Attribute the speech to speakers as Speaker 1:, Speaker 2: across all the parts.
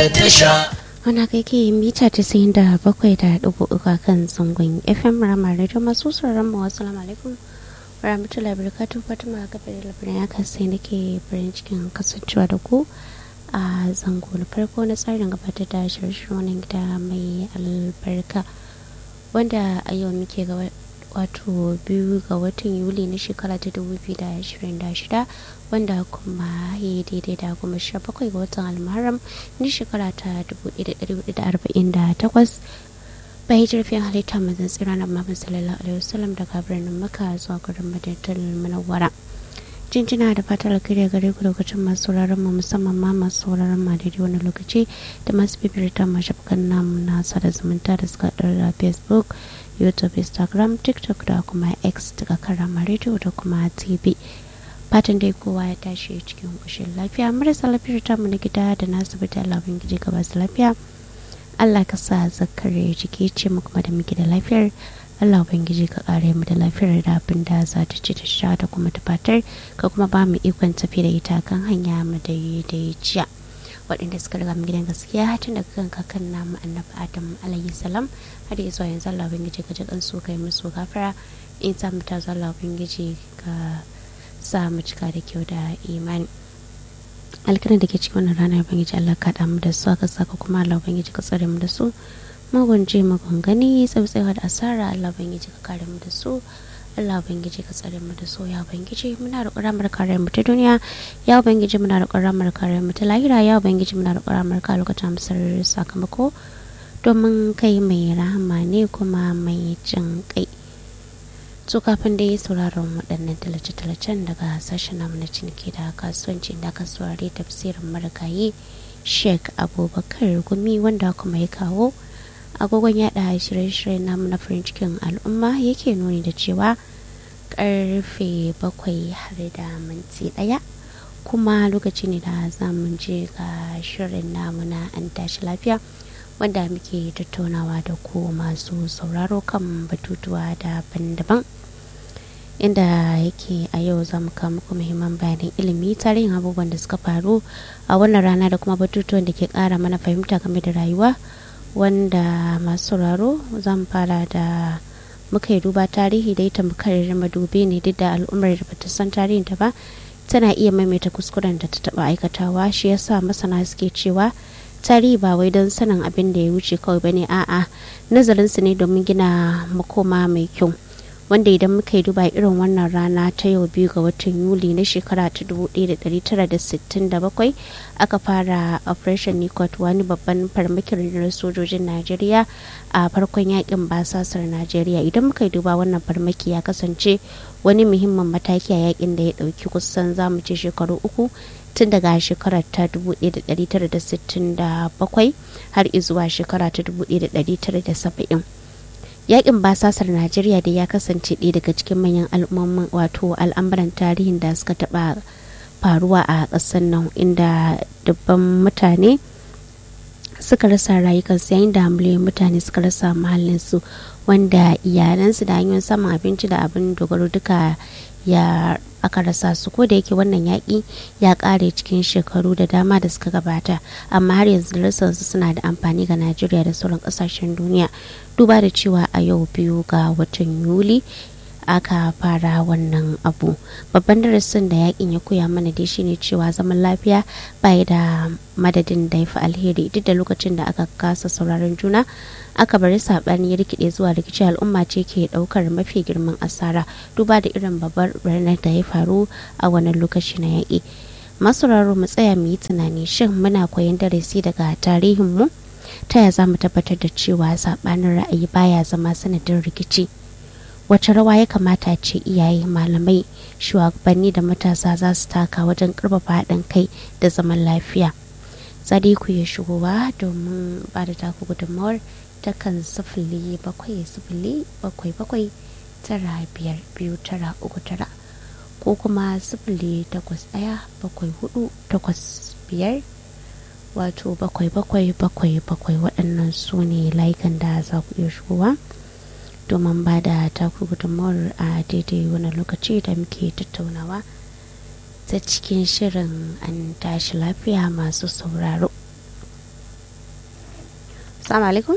Speaker 1: tasha
Speaker 2: Wana kai ke mita tasa'in da bakwai da ɗigo uku a kan zangon FM Rama Radio masu sauraron mu wasu alaikum. Rahmatullahi barakatu Fatima Gabar labarin ya kasai nake farin cikin kasancewa da ku a zango na farko na tsarin gabatar da shirye wannan gida mai albarka wanda a yau muke ga wato biyu ga watan yuli na shekara ta 2026 wanda kuma ya daidai da goma sha bakwai ga watan almaram na shekara ta 1448 bai jirfin halitta mazan tsira na mamman sallallahu alaihi wasallam daga birnin maka zuwa garin madinatul munawwara jinjina da fatar alkhairi gare ku lokacin masu sauraron mu musamman ma masu sauraron ma daidai wani lokaci da masu bibirta mashafukan namu na sada zumunta da suka da facebook youtube instagram tiktok da kuma x daga karama radio da kuma tv fatan dai kowa ya tashi cikin kushin lafiya marasa lafiyar tamu na gida da nasu bita labin gije gaba su lafiya allah ka sa zakare jiki ce mu kuma da muke da lafiyar allah ubangiji ka kare mu da lafiyar da abin da za ta ci ta sha da kuma ta fatar ka kuma ba mu ikon tafi da ita kan hanya mu da jiya waɗanda suka riga mu gidan gaskiya tun daga kan kakan namu annabi adam alayhi salam har ya zuwa yanzu allah ubangiji ka ji kansu kai musu gafara in ta mu ta zalla ubangiji ka sa mu cika da kyau da imani alkiran da ke cikin wannan ranar ubangiji allah ka damu da su aka saka kuma allah ubangiji ka tsare mu da su magun je magun gani tsautsewa da asara allah ubangiji ka kare mu da su Allah Ubangiji ka tsare mu da so ya Ubangiji muna roƙon ramar kare mu ta duniya ya Ubangiji muna roƙon ramar kare mu ta lahira ya Ubangiji muna roƙon ramar ka lokacin musar sakamako domin kai mai rahama ne kuma mai jin kai to kafin da ya sauraron waɗannan talace-talacen daga sashen namu na ciniki da kasuwanci da kasuwari tafsirin marigayi sheik abubakar gumi wanda kuma ya kawo agogon yada shirye-shiryen namu na farin cikin al'umma yake nuni da cewa karfe bakwai har da minti daya kuma lokaci ne da za mu je ga shirin namu na an tashi lafiya wanda muke tattaunawa da ku masu sauraro kan batutuwa daban-daban inda yake a yau za mu kawo muku muhimman bayanan ilimi tarihin abubuwan da suka faru a wannan rana da kuma batutuwan da ke kara mana fahimta game da rayuwa wanda masu sauraro zan fara da muka yi duba tarihi da ita tamkar madubi ne duk da al'ummar da bata san tarihin ta ba tana iya maimaita kuskuren da ta taba aikatawa shi yasa masana suke cewa tarihi ba wai don sanin abin da ya wuce kawai bane a'a nazarin su ne domin gina makoma mai kyau wanda idan muka yi duba irin wannan rana ta yau biyu ga watan yuli na shekara ta 1967 aka fara operation nikot wani babban farmakin rundunar sojojin najeriya a farkon yakin basasar najeriya idan muka yi duba wannan farmaki ya kasance wani muhimmin mataki a yakin da ya dauki kusan zamu ce shekaru uku tun daga shekarar ta 1967 har izuwa shekara ta 1970 yakin basasar najeriya da ya kasance ɗaya daga cikin manyan al'umman wato al'amuran tarihin da suka taɓa faruwa a ƙasar nan inda dubban mutane suka rasa rayukansu yayin da miliyoyin mutane suka rasa mahallinsu wanda iyalansu da hanyoyin samun abinci da abin dogaro duka ya aka rasa su ko da yake wannan yaƙi ya ƙare cikin shekaru da dama da suka gabata amma har yanzu rasansu suna da amfani ga najeriya da sauran ƙasashen duniya duba da cewa a yau biyu ga watan yuli aka fara wannan abu babban darasin da yakin ya koya mana dai shine cewa zaman lafiya bai da madadin da ya fi alheri duk da lokacin da aka kasa sauraron juna aka bari saɓani ya rikide zuwa rikici al'umma ce ke ɗaukar mafi girman asara duba da irin babbar birnin da ya faru a wannan lokaci na yaƙi masu mu tsaya mu yi tunani shin muna koyon darasi daga tarihinmu ta ya za mu tabbatar da cewa saɓanin ra'ayi baya zama sanadin rikici wace rawa ya kamata ce iyaye malamai shugabanni da matasa za su taka wajen karfafa haɗin kai da zaman lafiya ku ya shigowa domin ba da taku gudunmawar ta kan sifili bakwai sifili bakwai bakwai tara biyar biyu tara uku tara ko kuma sifili takwas ɗaya bakwai hudu takwas biyar wato bakwai bakwai bakwai bakwai waɗannan su ne layukan da za ku iya shigowa domin ba da taku gudunmawar a daidai wani lokaci da muke tattaunawa ta cikin shirin an tashi lafiya masu sauraro Assalamu alaikum.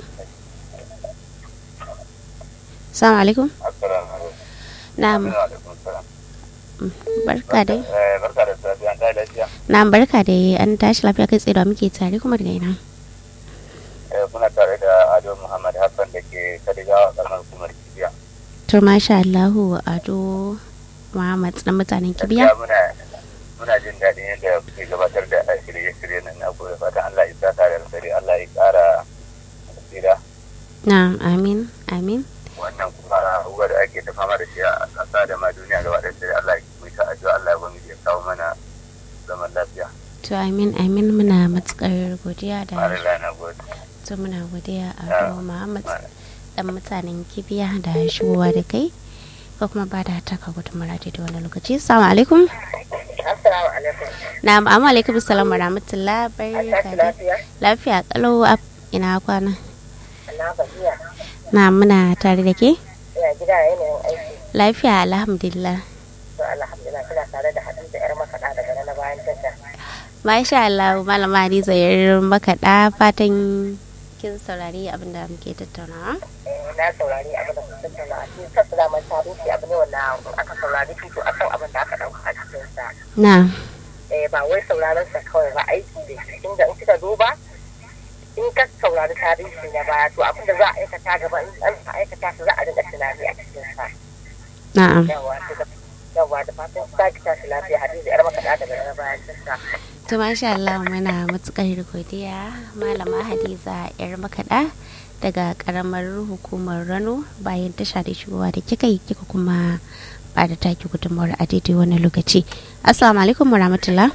Speaker 2: Assalamu alaikum.
Speaker 1: Assalamu alaikum.
Speaker 2: Na'am,
Speaker 1: Wa alaikum salam.
Speaker 2: barka dai.
Speaker 1: Eh, barka da safiya, an tashi lafiya.
Speaker 2: Na'am, barka dai. An tashi lafiya kai tsaye da muke tare kuma daga ina.
Speaker 1: Eh, kuna tare da Ado Muhammad Hassan da ke Kadigawa karamar hukumar Kibiya.
Speaker 2: To masha Allahu Ado Muhammad na mutanen Kibiya.
Speaker 1: Gaskiya muna muna jin daɗin yadda kuke gabatar da shirye-shirye nan na gobe fatan Allah ya sa da alkhairi Allah ya ƙara tsira
Speaker 2: Na'am, amin, amin.
Speaker 1: wannan kuma abubuwa da ake ta fama da shi a ƙasa da ma duniya gaba ɗaya sai Allah ya mai ta addu'a Allah ya gwamnati ya kawo mana zaman lafiya.
Speaker 2: To amin, amin muna matukar godiya da
Speaker 1: Allah na gode.
Speaker 2: to muna godiya Ado Muhammad dan mutanen Kibiya da shigowa da kai. Ko kuma ba da taka gudunmara da wani lokaci. Assalamu alaikum.
Speaker 3: Assalamu alaikum.
Speaker 2: Na'am, amma alaikum salam wa rahmatullah.
Speaker 3: An
Speaker 2: Barka
Speaker 3: tashi
Speaker 2: dai.
Speaker 3: lafiya?
Speaker 2: Lafiya kalau a ina kwana.
Speaker 3: Allah gajiya.
Speaker 2: Na muna tare da ke?
Speaker 3: Ina gida yanayin aiki.
Speaker 2: Lafiya alhamdulillah.
Speaker 3: To alhamdulillah kina tare da Hadiza yar makaɗa daga nan na bayan tasha.
Speaker 2: Masha Allah malama Hadiza yar makaɗa fatan kin saurari abin da muke tattaunawa.
Speaker 3: Eh, Na saurari abin da kuka tattauna a cikin sassa zaman tarihi abu ne wanda aka saurari fito akan abin da aka ɗauka a cikinsa.
Speaker 2: Na,
Speaker 3: Eh, ba wai sauraron sa kawai ba aiki da shi inda in kika duba in ka saurari tarihi na baya to abin da za a aikata gaba in an aikata su za a dinga tunani a cikinsa.
Speaker 2: na'am.
Speaker 3: Yawa to da yawa da fatan ta ki tashi lafiya Hadiza yar makaɗa daga nan na bayan tasha.
Speaker 2: To masha Allah muna matukar godiya malama Hadiza yar makaɗa daga karamar hukumar Rano bayan tasha da shigowa da kika yi kika kuma ba da taki gudunmawar a daidai wani lokaci. Assalamu alaikum wa rahmatullah.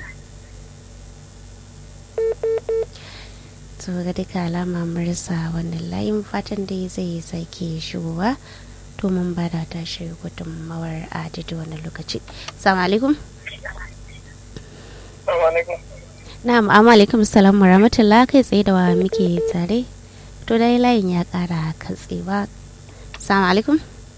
Speaker 2: To ga duka alama mun rasa wannan layin fatan dai zai sake shigowa domin ba da tashi gudunmawar a daidai wani lokaci. Assalamu alaikum.
Speaker 1: Assalamu alaikum.
Speaker 2: Na'am, amma alaikum salam wa rahmatullah kai tsaye da wa muke tare. To dai layin ya kara katsewa. Assalamu alaikum.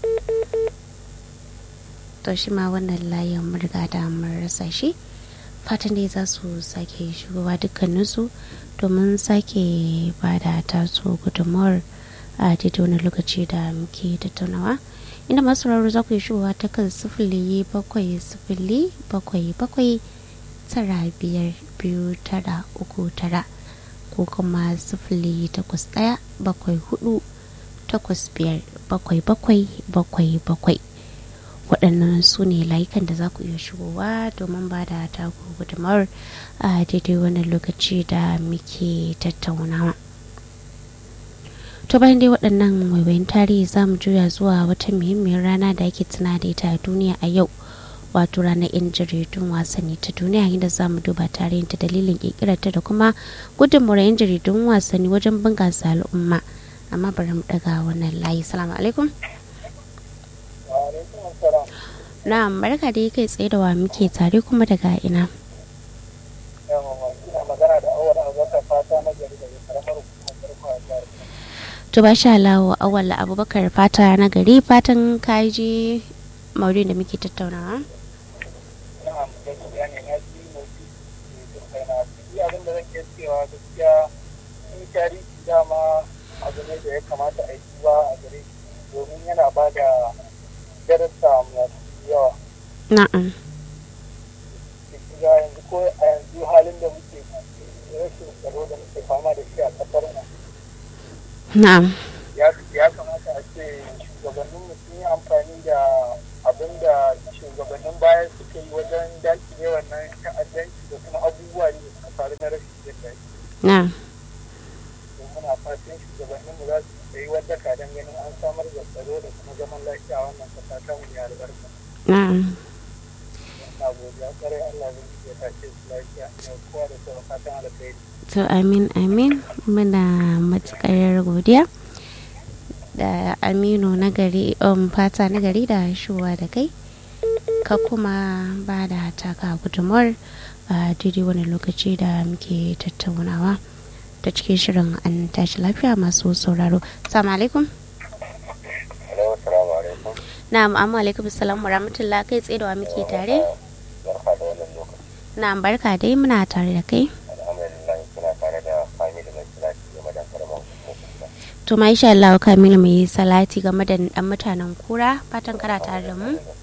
Speaker 2: To shi ma wannan layin mun riga da mun rasa shi. Fatan dai za su sake shigowa dukkaninsu domin sake ba da taso gudunmawar a daidai wani lokaci da muke tattaunawa. Inda masu raro za ku yi shigowa ta kan sifili bakwai sifili bakwai bakwai tara biyar biyu tara uku tara ko kuma sifili takwas ɗaya bakwai hudu takwas biyar bakwai bakwai bakwai bakwai waɗannan su ne layukan da za ku iya shigowa domin ba da taku gudunmawar a daidai wannan lokaci da muke tattaunawa to bayan dai waɗannan waiwayin tarihi za mu juya zuwa wata muhimmiyar rana da ake tuna da ita a duniya a yau wato ranar yan jaridun wasanni ta duniya inda za mu duba tarihin ta dalilin kirkirarta da kuma gudunmawar yan jaridun wasanni wajen bunƙasa al'umma amma bari mu daga wannan layi salamu alaikum
Speaker 1: Wa alaikum assalam.
Speaker 2: na'am barka da kai tsaye da wa muke tare kuma daga ina
Speaker 1: Yawa, ina magana da awar abubakar fata na gari daga karamar hukumar farko a jihar Kano.
Speaker 2: to ba sha lawo awal abubakar fata na gari fatan kaji maurin da muke tattaunawa
Speaker 1: na'am gaskiya ne na ji motsi da kai na ji abin da zan iya cewa gaskiya in tarihi dama abu ne da ya kamata a yi duba a gare shi domin yana ba da darasa masu yawa
Speaker 2: na'am
Speaker 1: ga yanzu ko a yanzu halin da muke rashin tsaro da muke fama da shi a kasar mu
Speaker 2: na'am
Speaker 1: ya ya kamata a ce shugabanninmu sun yi amfani da abin da shugabannin baya suka yi wajen dakile wannan ta'addanci da kuma abubuwa da suka faru na rashin jin daɗi
Speaker 2: na'am
Speaker 1: don muna fatan shugabanninmu za su tsayi wadda ka don ganin an samar da tsaro da kuma zaman lafiya a wannan kasa ta mu ya albarka
Speaker 2: na'am
Speaker 1: na godiya kwarai Allah zai yi ya tashe su lafiya da kowa da kowa fatan alkhairi
Speaker 2: to amin amin muna matukar godiya da aminu na gari um, fata na gari da shuwa da kai ka kuma ba da taka gudunmuwar a daidai wani lokaci da muke tattaunawa ta cikin shirin an tashi lafiya masu sauraro salamu alaikum
Speaker 1: Hello, assalamu alaikum.
Speaker 2: na'am amma alaikum salam wa rahmatullah kai tsaye da wa muke tare
Speaker 1: Barka da wannan lokaci.
Speaker 2: na'am barka dai muna tare da kai
Speaker 1: Alhamdulillah kuna tare da family mai salati game da karamar hukumar
Speaker 2: to ma insha Allah Kamilu mai salati game da dan mutanen kura fatan kana tare da mu